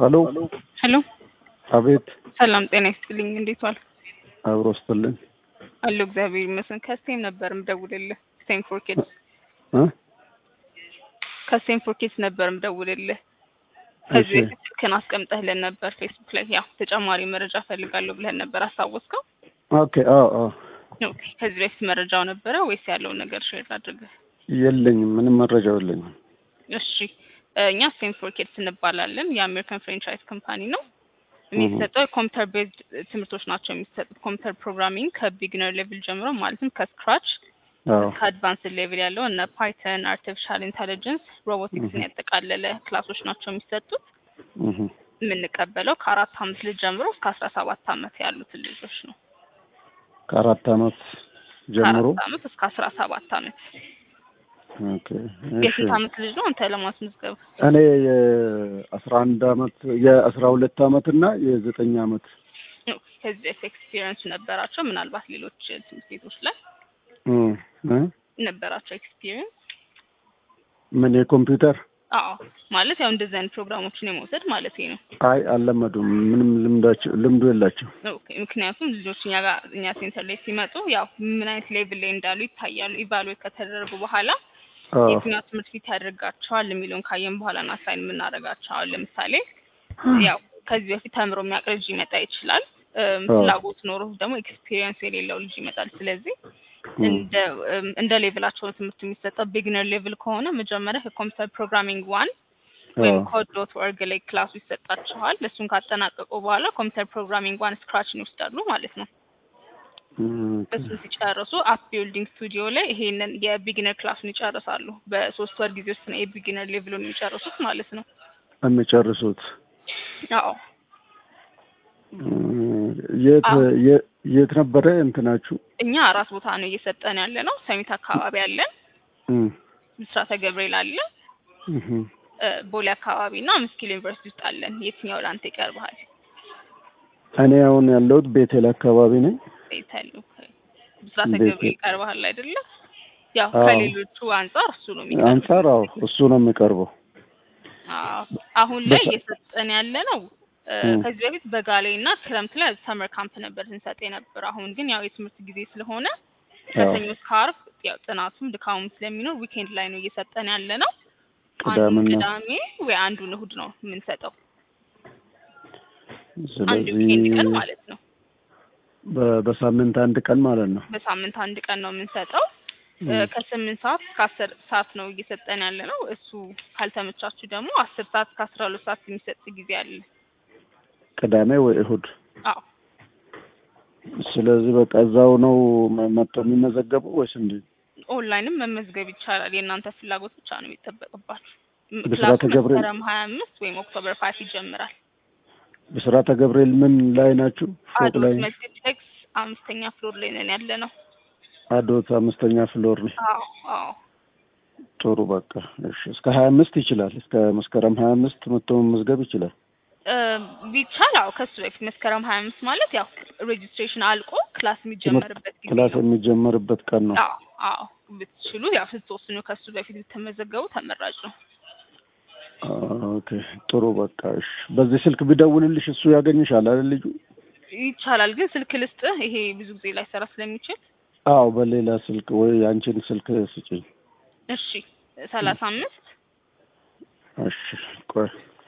ሄሎ ሄሎ አቤት ሰላም ጤና ይስጥልኝ። እንዴት ዋል? አብሮ ስትልኝ አለሁ እግዚአብሔር ይመስገን። ከስቴም ነበር ምደውልልህ። ስቴም ፎር ኪድስ እ ከስቴም ፎር ኪድስ ነበር ምደውልልህ። ከዚህ እሺ። በፊት ስልክህን አስቀምጠህልን ነበር ፌስቡክ ላይ ያው ተጨማሪ መረጃ ፈልጋለሁ ብለህን ነበር። አስታወስከው? ኦኬ አዎ አዎ ኦኬ። ከዚህ በፊት መረጃው ነበረ ወይስ ያለውን ነገር ሼር አድርገህ? የለኝም ምንም መረጃው የለኝም እሺ እ እኛ ስቴም ፎር ኪድስ እንባላለን። የአሜሪካን ፍራንቻይዝ ካምፓኒ ነው። የሚሰጠው ኮምፒውተር ቤዝድ ትምህርቶች ናቸው የሚሰጡት። ኮምፒውተር ፕሮግራሚንግ ከቢግነር ሌቭል ጀምሮ ማለትም ከስክራች አዎ ከአድቫንስ ሌቭል ያለው እነ ፓይተን፣ አርቲፊሻል ኢንተሊጀንስ፣ ሮቦቲክስን ያጠቃለለ ክላሶች ናቸው የሚሰጡት። እህ የምንቀበለው ከአራት አመት ልጅ ጀምሮ እስከ አስራ ሰባት አመት ያሉትን ልጆች ነው። ከአራት አመት ጀምሮ ከአራት አመት እስከ አስራ ሰባት አመት። ኦኬ እሺ የስንት አመት ልጅ ነው አንተ ለማስመዝገብ? እኔ የአስራ አንድ አመት የአስራ ሁለት አመት እና የዘጠኝ አመት ከዚህ በፊት ኤክስፒሪየንስ ነበራቸው ምናልባት ሌሎች ትምህርት ቤቶች ላይ እ እ ነበራቸው ኤክስፒሪየንስ? ምን የኮምፒውተር አዎ ማለት ያው እንደዚህ አይነት ፕሮግራሞችን የመውሰድ ማለት ነው። አይ አልለመዱም ምንም ልምዳቸው ልምዱ የላቸው ኦኬ ምክንያቱም ልጆች እኛ ጋር እኛ ሴንተር ላይ ሲመጡ ያው ምን አይነት ሌቭል ላይ እንዳሉ ይታያሉ። ኢቫሉዌት ከተደረጉ በኋላ አዎ የትኛው ትምህርት ቤት ያደርጋቸዋል የሚለውን ካየን በኋላ ነው አሳይን የምናደርጋቸው። አሁን ለምሳሌ ያው ከዚህ በፊት ተምሮ የሚያውቅ ልጅ ሊመጣ ይችላል። እም፣ አዎ። ፍላጎት ኖሮ ደግሞ ኤክስፒሪየንስ የሌለው ልጅ ይመጣል። ስለዚህ እንደ እም፣ እንደ ሌቭላቸው ነው ትምህርት የሚሰጠው። ቢግነር ሌቭል ከሆነ መጀመሪያ ከኮምፒውተር ፕሮግራሚንግ ዋን ወይም አዎ ኮድ ዶት ኦርግ ላይ ክላሱ ይሰጣቸዋል። እሱን ካጠናቀቁ በኋላ ኮምፒውተር ፕሮግራሚንግ ዋን ስክራችን ይወስዳሉ ማለት ነው። ኦኬ እሱን ሲጨርሱ አፕ ቢልዲንግ ስቱዲዮ ላይ ይሄንን የቢግነር ክላሱን ይጨርሳሉ። በሶስት ወር ጊዜ ውስጥ ነው የቢግነር ሌቭሉን የሚጨርሱት ማለት ነው። የሚጨርሱት አዎ የት አዎ። የ- የት ነበረ እንትናችሁ? እኛ አራት ቦታ ነው እየሰጠን ያለ ነው። ሰሚት አካባቢ አለን፣ እም፣ ምስራተ ገብርኤል አለ፣ እህ፣ እ፣ ቦሌ አካባቢ እና ምስኪል ዩኒቨርሲቲ ውስጥ አለን። የትኛው ለአንተ ይቀርብሃል? እኔ አሁን ያለሁት ቤቴል አካባቢ ነኝ። ይታሉ ምስራተ ቤቴ- ገብርኤል ይቀርብሃል አይደለ? ያው አዎ። ከሌሎቹ አንጻር እሱ ነው የሚቀርብ። አንጻር አዎ እሱ ነው የሚቀርበው። አዎ አሁን ላይ በሳ- እየሰጠን ያለ ነው። እ፣ እም። ከዚህ በፊት በጋ ላይ እና ክረምት ላይ ሰመር ካምፕ ነበር ስንሰጥ የነበር። አሁን ግን ያው የትምህርት ጊዜ ስለሆነ ከሰኞ እስከ ዓርብ ያው ጥናቱም ድካሙም ስለሚኖር ዊኬንድ ላይ ነው እየሰጠን ያለ ነው። አንዱን ቅዳሜና ቅዳሜ ወይ አንዱን እሁድ ነው የምንሰጠው። አንድ ስለዚህ ዊኬንድ ቀን ማለት ነው። በ- በሳምንት አንድ ቀን ማለት ነው። በሳምንት አንድ ቀን ነው የምንሰጠው። እ፣ እም። ከስምንት ሰዓት እስከ አስር ሰዓት ነው እየሰጠን ያለ ነው። እሱ ካልተመቻችሁ ደግሞ አስር ሰዓት እስከ አስራ ሁለት ሰዓት የሚሰጥ ጊዜ አለ። ቅዳሜ ወይ እሁድ። አዎ ስለዚህ በቃ እዛው ነው መ- መጥተው የሚመዘገቡ ወይስ እንዴት? ኦንላይንም መመዝገብ ይቻላል። የእናንተ ፍላጎት ብቻ ነው የሚጠበቅባችሁ። ም- ብስራተ ክላሱ ገብርኤል- መስከረም ሀያ አምስት ወይም ኦክቶበር ፋይቭ ይጀምራል። ብስራተ ገብርኤል ምን ላይ ናችሁ? ፎቅ አዶት ላይ መስጊድ ኤክስ አምስተኛ ፍሎር ላይ ነን ያለ ነው። አዶት አምስተኛ ፍሎር ነው። አዎ አዎ ጥሩ በቃ እሺ። እስከ ሀያ አምስት ይችላል። እስከ መስከረም ሀያ አምስት መጥቶ መመዝገብ ይችላል። እ፣ ቢቻል አዎ ከሱ በፊት መስከረም ሀያ አምስት ማለት ያው ሬጅስትሬሽን አልቆ ክላስ የሚጀመርበት ጊዜ ክላስ ነው። የሚጀመርበት ቀን ነው። አዎ አዎ ብትችሉ ያው ስትወስኑ ከሱ በፊት ብትመዘገቡ ተመራጭ ነው። ኦኬ ጥሩ በቃ እሺ። በዚህ ስልክ ቢደውልልሽ እሱ ያገኝሻል አይደል ልጁ? ይቻላል ግን ስልክ ልስጥህ፣ ይሄ ብዙ ጊዜ ላይሰራ ስለሚችል። አዎ በሌላ ስልክ ወይ አንቺን ስልክ ስጪኝ። እሺ ሰላሳ አምስት እሺ ቆይ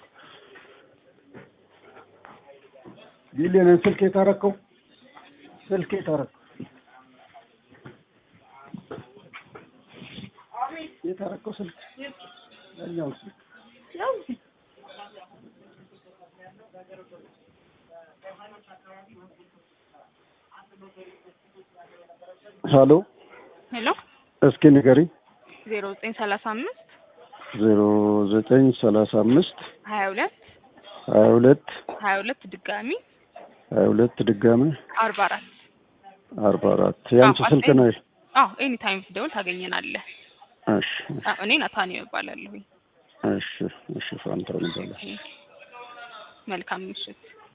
ቢሊየንን ስልክ የታረከው ስልክ የታረከው የታረከው ስልክ ያኛው ስልክ ሀሎ ሄሎ እስኪ ንገሪኝ ዜሮ ዘጠኝ ሰላሳ አምስት ዜሮ ዘጠኝ ሰላሳ አምስት ሀያ ሁለት ሀያ ሁለት ሀያ ሁለት ድጋሚ ሀያ ሁለት ድጋሚ አርባ አራት አርባ አራት የአንቺ አዎ፣ ስልክ ነው። አዎ ኤኒ ታይም ብትደውል ታገኘናለህ። እሺ አዎ፣ እኔ ናታኒ እባላለሁኝ። እሺ እሺ ፋንታውን ይባላል። መልካም ምሽት።